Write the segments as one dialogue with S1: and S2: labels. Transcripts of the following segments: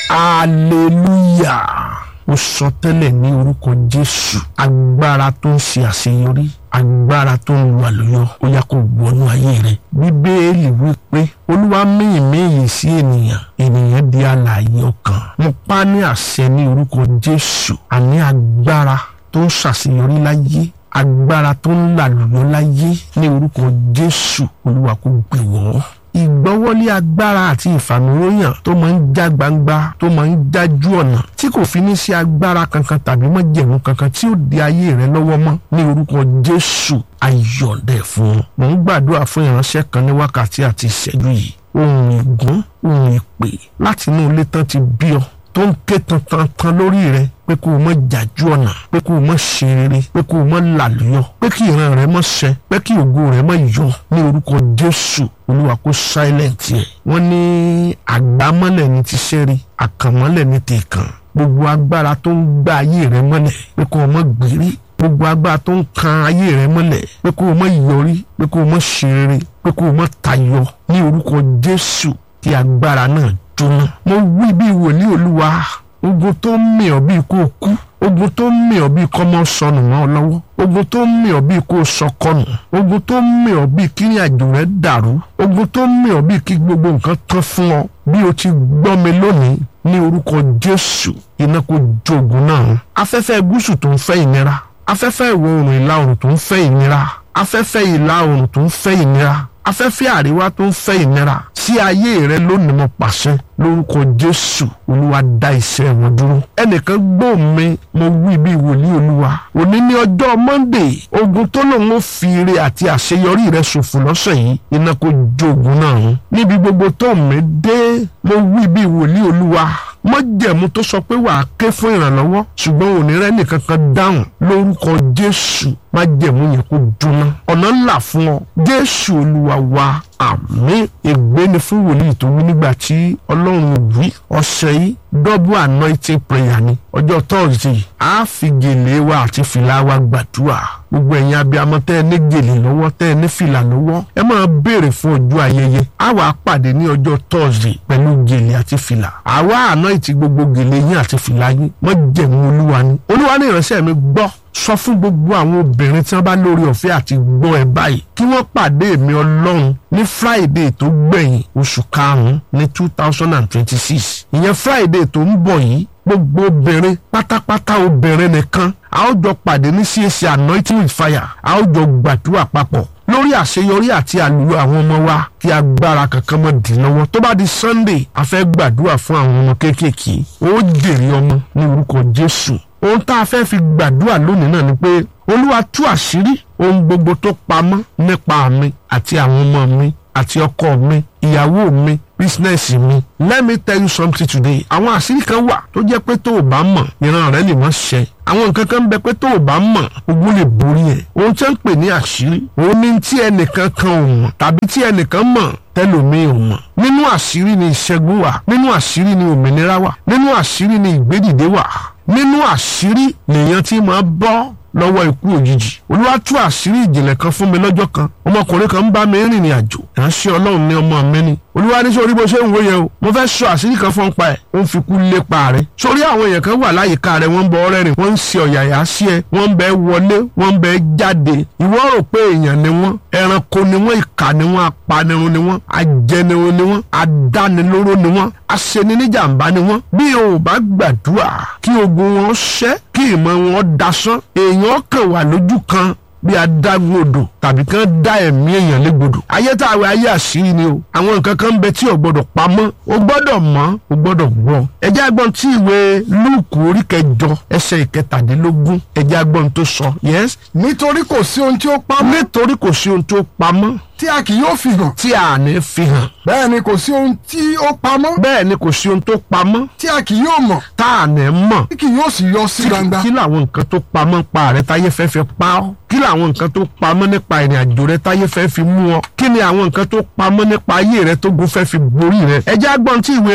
S1: hallelujah mo sọ tẹ́lẹ̀ ní orúkọ jésù agbára tó ń ṣe àṣeyọrí agbára tó ń lu àlùyọ ó yá kó wọnú ayé rẹ bíbélì wípé olúwa míyìn míyìn sí ènìyàn ènìyàn di alààyè ọkàn mo pa ní àṣẹ ní orúkọ jésù àní agbára tó ń ṣàṣeyọrí láyé agbára tó ń làlùyọ láyé ní orúkọ jésù olúwa kó gbé wọ́ ìgbọ́wọ́lé agbára àti ìfàmìlóyàn tó máa ń já gbangba tó máa ń jájú ọ̀nà tí kò fi ní sí agbára kankan tàbí májẹ̀mú kankan tí ó di ayé rẹ lọ́wọ́ mọ́ ní orúkọ jésù ayọ̀dẹ̀ fún un. mò ń gbàdúrà fún ìránṣẹ́ kan ní wákàtí àti ìṣẹ́jú yìí ohun ìgún ohun ìpè láti inú ilé tán ti bí ọ tó ń ké tantan lórí rẹ pé kó o mọ jàjú ọ̀nà pé kó o mọ ṣe rere pé kó o mọ làlùyọ pé kí ìran rẹ mọ ṣẹ pé kí ògo rẹ mọ yọ ní orúkọ jésù olúwa kó silent yẹ wọ́n ní àgbámọ́lẹ̀ ní ti ṣẹ́rí àkànmọ́lẹ̀ ní ti kàn gbogbo agbára tó ń gbá ayé rẹ mọ́lẹ̀ pé kó o mọ gbérí gbogbo agbára tó ń kan ayé rẹ mọ́lẹ̀ pé kó o mọ yọrí pé kó o mọ ṣe rere pé kó o mọ tayọ ní orúkọ jésù kí agbára náà jóná mo wí bí wòlíì olúwa ogun tó ń mì ọ́ bíi kó o kú ogun tó ń mì ọ́ bíi kọ́mọ sọnù mọ́ ọ lọ́wọ́ ogun tó ń mì ọ́ bíi kó o sọkọnù ogun tó ń mì ọ́ bíi kí ní àjò rẹ dàrú ogun tó ń mì ọ́ bíi kí gbogbo nǹkan tán fún ọ bí o ti gbọ́ mi lónìí ní orúkọ jésù iná kó jogun náà afẹ́fẹ́ gúúsù tó ń fẹ́ ìnira afẹ́fẹ́ ìwọ̀ oòrùn ìlà oòrùn tó ń fẹ́ ìnira afẹ́fẹ́ ìlà oòrùn tó ń fẹ́ ìnira afẹ́fẹ́ àríwá tó ń fẹ́ ìnira sí ayé rẹ lónìí mo pàṣẹ lórúkọ jésù olúwa dá iṣẹ́ wọn dúró ẹnìkan gbọ́ mi mo wí bí wòlíì olúwa òní ní ọjọ́ monday ogun tó lòun ó fi ire àti àṣeyọrí rẹ ṣòfò lọ́sẹ̀ yìí iná kó jó ogun náà run níbi gbogbo tó mi dé mo wí bí wòlíì olúwa mọ́jẹ̀mú tó sọ pé wàá ké fún ìrànlọ́wọ́ ṣùgbọ́n òní rẹ nìkan kan dáhùn lórúkọ jésù májẹ̀mú yẹn kó jóná ọ̀nà ńlá fún ọ jésù olúwa wa àmín ègbé ni fún wòlíì tó wí nígbà tí ọlọ́run wí ọ̀sẹ̀ yìí double anointing prayer ni ọjọ́ thursday a fi gèlè wa àti fìlà wa gbàdúrà gbogbo ẹ̀yin abiyamọ tẹ́ ẹ ní gèlè lọ́wọ́ tẹ́ ẹ ní fìlà lọ́wọ́ ẹ máa béèrè fún ọjọ́ ayẹyẹ a wà á pàdé ní ọjọ́ thursday pẹ̀lú gèlè àti fìlà àwa anoint gbogbo gèlè yín àti fìlà yín mọ́ jẹ̀mú olúwa ni olúwa ní ìránṣẹ́ mi gbọ́ sọ fún gbogbo àwọn obìnrin tí wọ́n bá lórí ọ̀fẹ́ àti gbọ́ ẹ báyìí kí wọ́n pàdé mi ọlọ́run ní friday tó gbẹ̀yìn oṣù karùn-ún ní two thousand and twenty-six ìyẹn friday tó ń bọ̀ yìí gbogbo obìnrin pátápátá obìnrin nìkan a ó jọ pàdé ní CAC anointing with fire a ó jọ gbàdúrà papọ̀ lórí àṣeyọrí àti àlùyọ àwọn ọmọ wa kí agbára kankan mọ́ dì lọ́wọ́ tó bá di sunday a fẹ́ gbàdúrà fún àwọn ọmọ kéékèèké ó jèrè ọmọ ní orúkọ jésù ohun tá a fẹ́ fi gbàdúrà lónìí náà ni pé olúwa tú àṣírí ohun gbogbo tó pamọ́ nípa mi àti àwọn ọmọ mi àti ọkọ mi ìyàwó mi bísínẹ́sì mi let me tell you something today àwọn àṣírí kan wà tó jẹ́ pé tó o bá mọ̀ ìran rẹ lè má ṣẹ àwọn nǹkan kan ń bẹ pé tó o bá mọ̀ ogun lè borí ẹ̀ ohun tí wọ́n ń pè ní àṣírí òun ni tí ẹnìkan kan ò mọ̀ tàbí tí ẹnìkan mọ̀ tẹlòmíì ò mọ̀ nínú àṣírí ni ìṣẹ́gun wà nínú àṣírí ni òmìnira wà nínú àṣírí ni ìgbédìde wà nínú àṣírí lèèyàn tí máa bọ́ lọ́wọ́ ikú òjijì olúwa tú àṣírí ìjìnlẹ̀ kan fún mi lọ́jọ́ kan ọmọkùnrin kan ń bá mi rìnrìn àjò ìránṣẹ́ ọlọ́run ní ọmọ mi ni olúwa ní sórí bó ṣe ń wòye o mo fẹ́ sọ àṣírí kan fún pa ẹ̀ ó ń fi kú lépa rẹ̀ sórí àwọn èèyàn kan wà láyìíká rẹ̀ wọ́n ń bọ ọrẹ́ rìn wọ́n ń ṣe ọ̀yàyà sí ẹ wọ́n ń bẹ wọlé wọ́n ń bẹ jáde ìwọ rò pé èèyàn ni wọ́n ẹranko ni wọ́n ìkà ni wọ́n apanirun ni wọ́n ajẹnirun ni wọ́n adánilóró ni wọ́n aṣeniníjàmbá ni wọ́n bí o ò bá gbàdúrà kí ogun wọn ṣẹ́ kí ìmọ̀ wọn dasán èèyàn kàn wà lójú kan bí adágún odò tàbí kán dá ẹ̀mí èèyàn légbodò. ayé tá a wẹ ayé àṣírí ni o àwọn nǹkan kan ń bẹ tí o gbọ́dọ̀ pamọ́ o gbọ́dọ̀ mọ̀ o gbọ́dọ̀ gbọ́. ẹjẹ́ agbọ́n tí ìwé lúùkù orí kẹjọ ẹsẹ̀ ìkẹtàdínlógún ẹjẹ́ agbọ́n tó sọ. yes.
S2: nítorí kò sí ohun tí ó pamọ́
S1: nítorí kò sí ohun tó pamọ́
S2: tí a kì yóò fi hàn
S1: tí a ní fi hàn.
S2: bẹ́ẹ̀ ni kò sí ohun tí ó pamọ́
S1: bẹ́ẹ̀ ni kò sí ohun tó pamọ́
S2: tí a kì yóò mọ̀
S1: tá a ní mọ̀.
S2: tí kì yóò sì yọ sí gbangba.
S1: kí làwọn nǹkan tó pamọ́ pa rẹ táyé fẹ́ fi pa ọ́ kí làwọn nǹkan tó pamọ́ nípa ìrìn àjò rẹ táyé fẹ́ fi mú ọ kí ni àwọn nǹkan tó pamọ́ nípa ayé rẹ tó gun fẹ́ fi borí rẹ. ẹ jẹ́ agbọ́n tí ìwé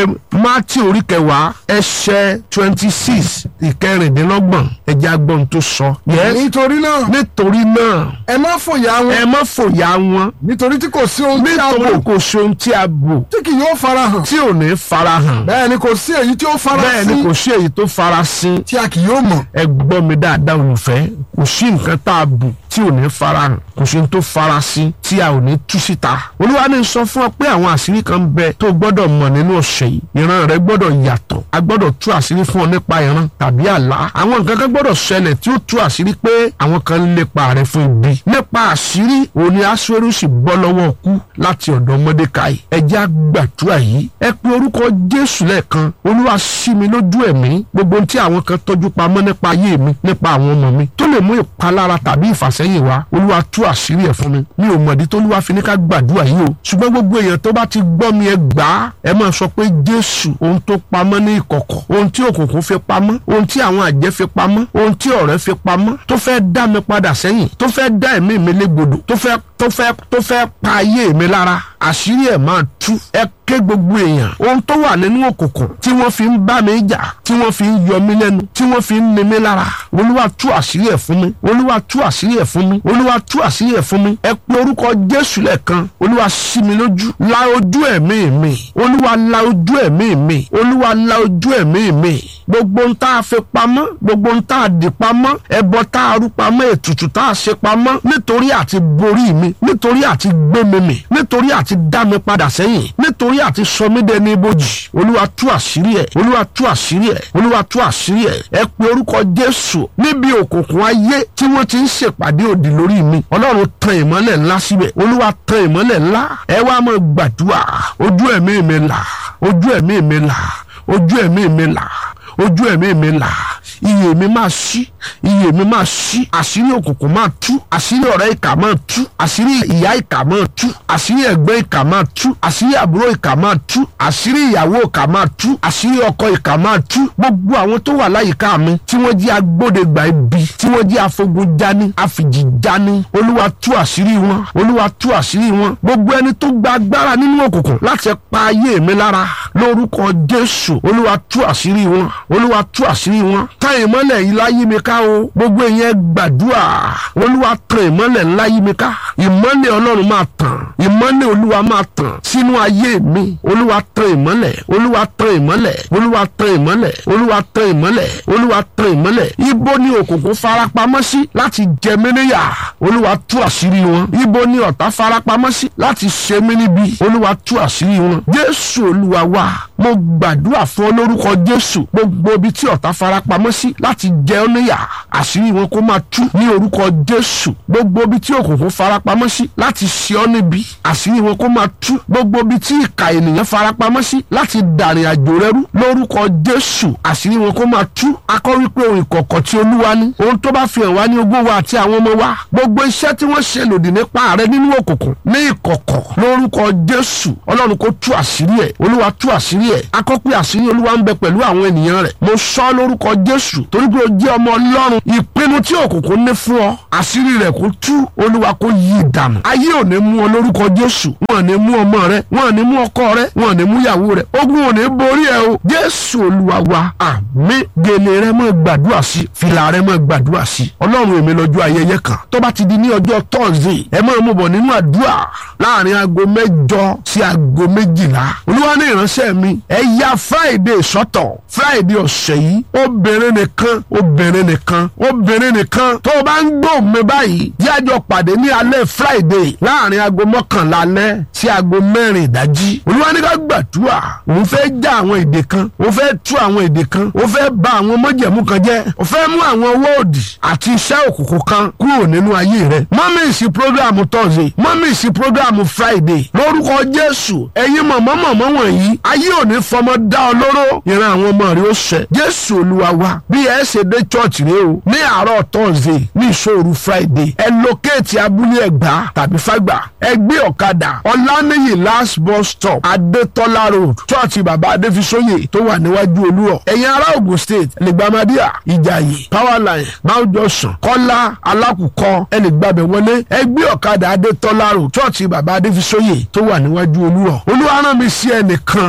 S1: mátì orí kẹwàá ẹsẹ̀ twenty six ìkẹrìndínlọ́gbọ̀n ẹ̀jẹ̀ agbọ́n tó sọ. yes
S2: nítorí náà
S1: nítorí náà
S2: ẹ má fòyà wọn
S1: ẹ má fòyà wọn
S2: nítorí tí kò sí ohun tí a
S1: nítorí
S2: bò
S1: kò sí ohun tí a bò
S2: tí kì yóò farahàn
S1: tí ò ní farahàn
S2: bẹ́ẹ̀ ni kò sí èyí tí ó
S1: bẹ́ẹ̀
S2: farasin
S1: ni kò sí èyí tó farasin
S2: tí a kì yóò mọ̀
S1: ẹ gbọ́ mi dáadáa olùfẹ́ kò sí nǹkan tá a bù tí ò ní farahàn kò sí ohun tó farasin tí a ò ní tú síta olúwa ní sọ fún ọ pé àwọn àṣírí kan bẹ tó gbọ́dọ̀ mọ̀ nínú ọ̀sẹ̀ yìí ìran rẹ gbọ́dọ̀ yàtọ̀ a gbọ́dọ̀ tú àṣírí fún ọ nípa ìran tàbí àlá àwọn nǹkan kan gbọ́dọ̀ ṣẹlẹ̀ tí ó tú àṣírí pé àwọn kan ń lépa rẹ fún ibi nípa àṣírí òní aṣọ́rú sì bọ́ lọ́wọ́ kú láti ọ̀dọ̀ mọ́dékàì ẹ jẹ́ á gbàdúrà yìí ẹ pe orúkọ jésù lẹ́ẹ̀kan olúwa ṣí mi lójú ẹ̀mí gbogbo ohun tí àwọn kan tọ́jú pamọ́ nípa ayé mi nípa àwọn ọmọ mi tó lè mú ìpalára tàbí ìfàsẹ́yìn wá olúwa tú àṣírí ẹ̀ fún mi mi ò mọ̀dí tó olúwa fi ní ká gbàdúrà yìí o ṣùgbọ́n gbogbo èèyàn tó bá ti gbọ́ mi ẹ gbà á ẹ máa sọ pé jésù ohun tó pamọ́ ní ìkọ̀kọ̀ ohun tí òkùnkùn fi pamọ́ ohun tí àwọn àjẹ́ fi pamọ́ ohun tí ọ̀rẹ́ fi pamọ́ tó fẹ́ dá mi padà sẹ́yìn tó fẹ́ dá ẹ̀mí mi légbodò tó fẹ́ tó fẹ́ tó fẹ́ pa ayé mi lára àṣírí ẹ̀ máa tú ẹ ké gbogbo èèyàn ohun tó wà nínú òkùnkùn tí wọ́n fi ń bá mi jà tí wọ́n fi ń yọ mí lẹ́nu tí wọ́n fi ń ni mí lára olúwa tú àṣírí ẹ̀ fún mi olúwa tú àṣírí ẹ̀ fún mi olúwa tú àṣírí ẹ̀ fún mi ẹ pe orúkọ jésù lẹ́ẹ̀kan olúwa ṣí mi lójú la ojú ẹ̀mí mi olúwa la ojú ẹ̀mí mi olúwa la ojú ẹ̀mí mi gbogbo ń tá a fi pamọ́ gbogbo ń tá a dì pamọ́ ẹbọ tá a rú pamọ́ ètùtù tá a ṣe pamọ́ nítorí àti borí mi nítorí àti gbé mi mì nítorí àti dá mi padà sẹ́yìn nítorí àti sọ mí dẹni ibojì olúwa tú àṣírí ẹ̀ olúwa tú àṣírí ẹ̀ olúwa tú àṣírí ẹ̀ ẹ pe orúkọ jésù níbi òkùnkùn ayé tí wọ́n ti ń ṣèpàdé òdì lórí mi ọlọ́run tan ìmọ́lẹ̀ ńlá síbẹ̀ olúwa tan ìmọ́lẹ̀ ńlá ẹ wá máa gbàdúrà ojú ẹ̀mí mi là ojú ẹ̀mí mi là ojú ẹ̀mí mi là ojú ẹ̀mí mi là iye mi máa ṣí iye mi máa ṣí àṣírí òkùnkùn máa tú àṣírí ọ̀rẹ́ ìkà máa tú àṣírí ìyá ìkà máa tú àṣírí ẹ̀gbẹ́ ìkà máa tú àṣírí àbúrò ìkà máa tú àṣírí ìyàwó ìkà máa tú àṣírí ọkọ ìkà máa tú gbogbo àwọn tó wà láyìíká mi tí wọ́n jí agbódegbà ibi tí wọ́n jí afogun jani àfìjì jani olúwa tú àṣírí wọn olúwa tú àṣírí wọn gbogbo ẹni tó gba agbára nínú òkùnkùn láti pa ayé mi lára lórúkọ jésù olúwa tú àṣírí wọn olúwa tú àṣírí wọn ká ìmọ́lẹ̀ yìí láyé mi ká o gbogbo ìyẹn gbàdúrà olúwa tan ìmọ́lẹ̀ ńlá yí mi ká ìmọ́lẹ̀ ọlọ́run máa tàn ìmọ́lẹ̀ olúwa máa tàn sínú ayé mi olúwa tan ìmọ́lẹ̀ olúwa tan ìmọ́lẹ̀ olúwa tan ìmọ́lẹ̀ olúwa tan ìmọ́lẹ̀ olúwa tan ìmọ́lẹ̀ ibo ni òkùnkùn farapamọ́ sí láti jẹ mí níyà olúwa tú àṣírí wọn ibo ni ọ̀tá farapamọ́ sí láti ṣe mí níbi olúwa tú àṣírí wọn jésù olúwa wa mo gbàdúrà fún ọ lórúkọ jésù gbogbo ibi tí ọ̀tá farapamọ́ sí láti jẹ ọ́ níyà àṣírí wọn kó máa tú ní orúkọ jésù gbogbo ibi tí òkùnkùn farapamọ́ sí láti ṣe ọ́ níbi àṣírí wọn kó máa tú gbogbo ibi tí ìka ènìyàn farapamọ́ sí láti dàrin àjò rẹ rú lórúkọ jésù àṣírí wọn kó máa tú akọ wípé ohun ìkọ̀kọ̀ tí olúwa ní ohun tó bá fi hàn wá ní ogún wa àti àwọn ọmọ wa gbogbo iṣẹ́ tí wọ́n ṣe lòdì nípa rẹ nínú òkùnkùn ní ìkọ̀kọ̀ lórúkọ jésù ọlọ́run kó tú àṣírí ẹ̀ olúwa tú àṣírí ẹ̀ akọ pé àṣírí olúwa ń bẹ pẹ̀lú àwọn ènìyàn rẹ̀ mo sọ lórúkọ jésù torí pé o jẹ́ ọmọ ọlọ́run ìpinnu tí òkùnkùn ní fún ọ àṣírí rẹ̀ kó tú olúwa kó yí ìdànù ayé ò ní mú ọ lórúkọ jésù wọn ò ní mú ọmọ rẹ wọn ò ní mú ọkọ rẹ wọn ò ní mú ìyàwó rẹ ogun ò ní borí ẹ o jésù olúwa wa àmín gèlè rẹ mọ gbàdúrà sí fìlà rẹ mọ gbàdúrà sí ọlọ́run èmi lọ́jọ́ ayẹyẹ kan tó bá ti di ní ọjọ́ tọ́sídẹ̀ẹ́ ẹ máa mú bọ̀ nínú àdúrà láàrin aago mẹ́jọ sí aago méjìlá olúwa ní ìránṣẹ́ mi ẹ ya friday sọ́tọ̀ friday ọ̀sẹ̀ yìí obìnrin nìkan obìnrin nìkan obìnrin nìkan tó o bá ń gbọ́ mi báyìí yájọ pàdé ní alẹ́ friday láàrin aago mọ́kànlá alẹ́ sí aago mẹ́rin ìdájí olúwa ní ká gbàdúrà òun fẹ́ já àwọn èdè kan òun fẹ́ tú àwọn èdè kan òun fẹ́ bà àwọn májẹ̀mú kan jẹ́ òun fẹ́ mú àwọn owó òdì àti iṣẹ́ òkùnkùn kan kúrò nínú ayé rẹ̀ mọ́mí ìsìn programu thursday mọ́mí ìsìn programu friday lórúkọ jésù ẹ̀yin mọ̀mọ́mọ̀mọ́ wọ̀nyí ayé ò ní fọmọ dá ọ lóró ìran àwọn ọmọ rẹ ó ṣẹ jésù olúwa wa bí ẹ ṣe dé church rẹ o ní àárọ̀ thursday ní ìṣòro friday ẹ lókèétì abúlé ẹgbà tàbí fàgbà ẹ gbé ọ̀kadà ọ̀lànìyí last bus stop adétọ́lá road church bàbá adéfisóyè tó wà níwájú olúrọ̀ ẹ̀yin ará ogun state lẹ́gbàmádìà ìjàyè powerline mount johnson kọ́lá alákùkọ ẹ lè gbàbẹ̀ wọlé ẹ gbé ọ̀kadà adétọ́lá road church bàbá adéfisóyè tó wà níwájú olúrọ̀ olúwa rán mi sí ẹnìkan mo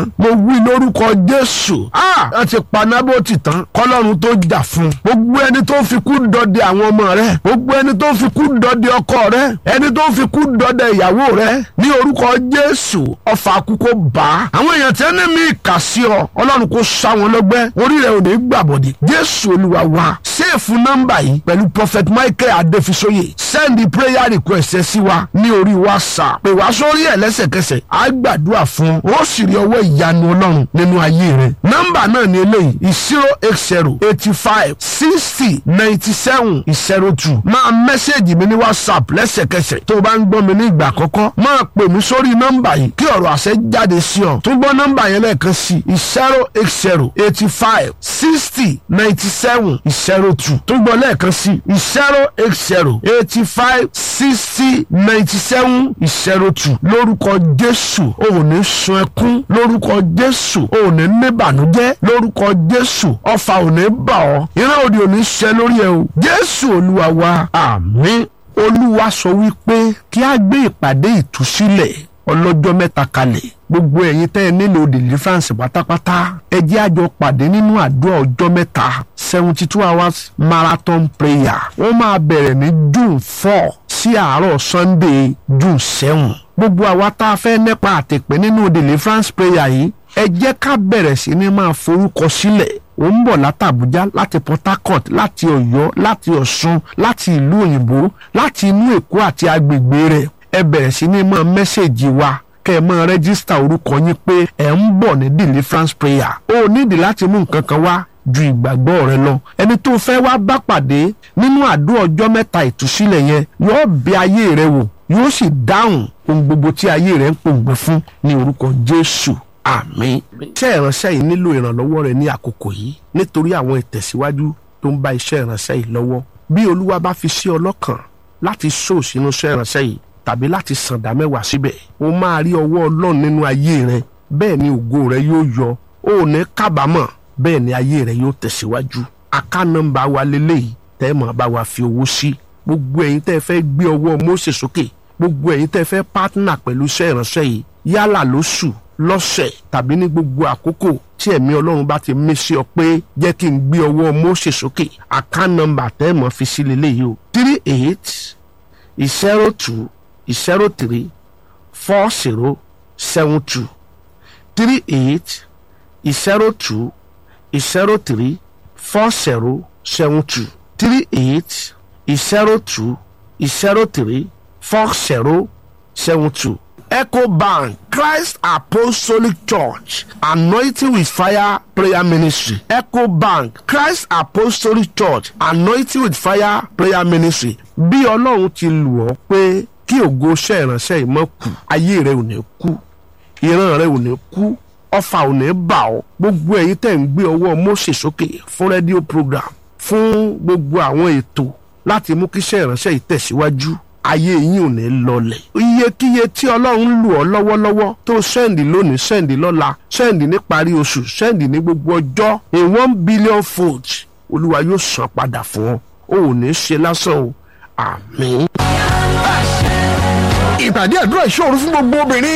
S1: wí lórúkọ jésù ah ẹ ti pa nábòtì tán kọlọ́run tó jà fún gbogbo ẹni tó fi kú dọdẹ àwọn ọmọ rẹ gbogbo ẹni tó fi kú dọdẹ ọkọ rẹ ẹni tó fi kú dọdẹ ìyàwó rẹ ní orúkọ jésù ọfà àkúkọ bá àwọn èèyàn tí ẹni mi kà sí ọ ọlọ́run kò sá wọn lọ́gbẹ́ orí rẹ ò ní gbàbọ̀dẹ̀ jésù olúwa wa ṣéèfù nọ́mbà yìí pẹ̀lú prophet michael adefisoye send the prayer request ẹ sí wa ní orí whatsapp pè wá sórí ẹ̀ lẹ́sẹ̀kẹsẹ̀ á gbàdúrà fún ó sì rí ọwọ́ ìyanu ọlọ́run nínú ayé rẹ nọ́mbà náà ní eléyìí zero eight zero eighty five sixty ninety seven zero two máa mẹ́sẹ̀gì mi ní whatsapp lẹ́sẹ̀kẹsẹ̀ tó o bá ń gbọ́ mi ní ìgbà àkọ́kọ́ máa pè mí sórí nọ́mbà yìí kí ọ̀rọ̀ àṣẹ jáde sí ọ tún gbọ́ nọ́mbà yẹn lẹ́ẹ̀kan sí zero eight zero eighty five sixty ninety seven zero two tún gbọ́ lẹ́ẹ̀kan sí zero eight zero eighty five sixty ninety seven zero two lórúkọ jésù o ò ní sun ẹkún lórúkọ jésù o ò ní níbànújẹ́ lórúkọ jésù ọfà ò ní bà ọ́ ìran òdì ò ní ṣẹ lórí ẹ o jésù olúwa wa àmín olúwa sọ wípé kí a gbé ìpàdé ìtúsílẹ̀ ọlọ́jọ́ mẹ́ta kalẹ̀ gbogbo ẹ̀yin tẹ́ ẹ nílò deliverance pátápátá ẹ jẹ́ àjọ pàdé nínú àdúrà ọjọ́ mẹ́ta seventy two hours marathon prayer wọ́n máa bẹ̀rẹ̀ ní june four sí àárọ̀ sunday june seven gbogbo àwa tá a fẹ́ nípa àtẹ̀pẹ́ nínú deliverance prayer yìí ẹ jẹ́ ká bẹ̀rẹ̀ sí ní máa forúkọ sílẹ̀ ó ń bọ̀ látàbújá láti port harcourt láti ọ̀yọ́ láti ọ̀ṣun láti ìlú òyìnbó láti inú èkó àti agbègbè rẹ̀ ẹ bẹ̀rẹ̀ sí ní máa mẹ́sẹ̀gì wa kẹ́ ẹ máa rẹ́gísítà orúkọ yín pé ẹ̀ ń bọ̀ ní deliverance prayer ó nídìí láti mú nǹkan kan wá ju ìgbàgbọ́ rẹ lọ ẹni tó fẹ́ wá bá pàdé nínú àdúrà ọjọ́ mẹ́ta ìtúsílẹ̀ yẹn yóò bẹ ayé rẹ wò yóò sì dáhùn ohun gbogbo tí ayé rẹ ń pòǹgbẹ fún ní orúkọ jésù àmín. iṣẹ́ ìránṣẹ́ yìí nílò ìrànlọ́wọ́ rẹ ní àkókò yìí nítorí àwọn ìtẹ̀síwájú tó ń bá iṣẹ́ ìránṣẹ́ yìí lọ́wọ́ bí olúwa bá fi sí ọlọ́kàn láti sóò sínú iṣẹ́ ìránṣẹ́ yìí tàbí láti sàǹdà mẹ́wàá síbẹ̀ o máa rí ọwọ́ ọlọ́run nínú ayé rẹ bẹ́ẹ̀ ni ògo rẹ yóò yọ o ò ní kábàámọ̀ bẹ́ẹ̀ ni ayé rẹ yóò tẹ̀síwájú aká nọ́mbà wa lélẹ́yìí tẹ́ mọ̀ bá wa fi owó sí gbogbo ẹ̀yin tẹ́ fẹ́ gbé ọwọ́ Mósè sókè gbogbo ẹ̀yin tẹ́ fẹ́ pátánà pẹ̀lú iṣẹ́ ìránṣẹ́ yìí yálà lóṣù lọ́sẹ̀ tàbí ní gbogbo àkókò tí ẹ̀mí ọlọ́run bá ti mí sí ọ pé jẹ́ kí n gbé ọwọ́ Mósè sókè aká nọ́mbà tẹ́ mọ̀ fi sí lélẹ́yìí o three eight zero two zero three four zero seven two three eight zero two zero three four zero seven two three eight zero two zero three four zero seven two. Echo Bank Christ Apostolic Church Anointing with Fire Prayer Ministry Echo Bank Christ Apostolic Church Anointing with Fire Prayer Ministry bí ọlọ́run ti lù ọ́ pé kí ògo iṣẹ́ ìránṣẹ́ yìí mọ́ kú ayé rẹ ò ní kú ìran rẹ ò ní kú ọfà ò ní bà ọ́ gbogbo ẹ̀yin tẹ́ ń gbé ọwọ́ Mósè sókè fún rédíò program fún gbogbo àwọn ètò láti mú kí iṣẹ́ ìránṣẹ́ yìí tẹ̀síwájú ayé yín ò ní lọlẹ̀. iyekíye tí ọlọ́run lù ọ́ lọ́wọ́lọ́wọ́ tó sẹ́ǹdì lónìí sẹ́ǹdì lọ́la sẹ́ǹdì níparí oṣù sẹ́ǹdì ní gbogbo ọjọ́ in one billion fold olúwa yóò san padà fún ọ o ò ní ṣe lásán o àmín.
S2: ìpàdé àdúrà ìṣòro fún gbogbo obìnrin